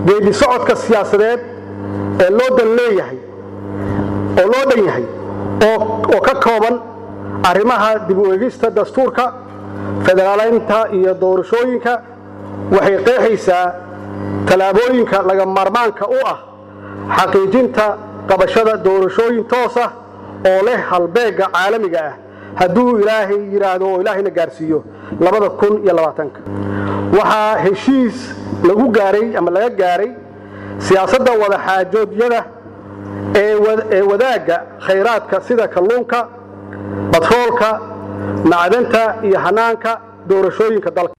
geedi socodka siyaasadeed ee loo dan leeyahay oo loo dhan yahay oo ka kooban arrimaha dib u eegista dastuurka federaalaynta iyo doorashooyinka waxay qeexaysaa tallaabooyinka laga maarmaanka u ah xaqiijinta qabashada doorashooyin toos ah oo leh halbeegga caalamiga ah hadduu ilaahay yidhaahdo oo ilaahayna gaarsiiyo waxaa heshiis lagu gaaray ama laga gaaray siyaasadda wadaxaajoodyada ee wadaagga khayraadka sida kalluunka batroolka macdanta iyo hanaanka doorashooyinka dalka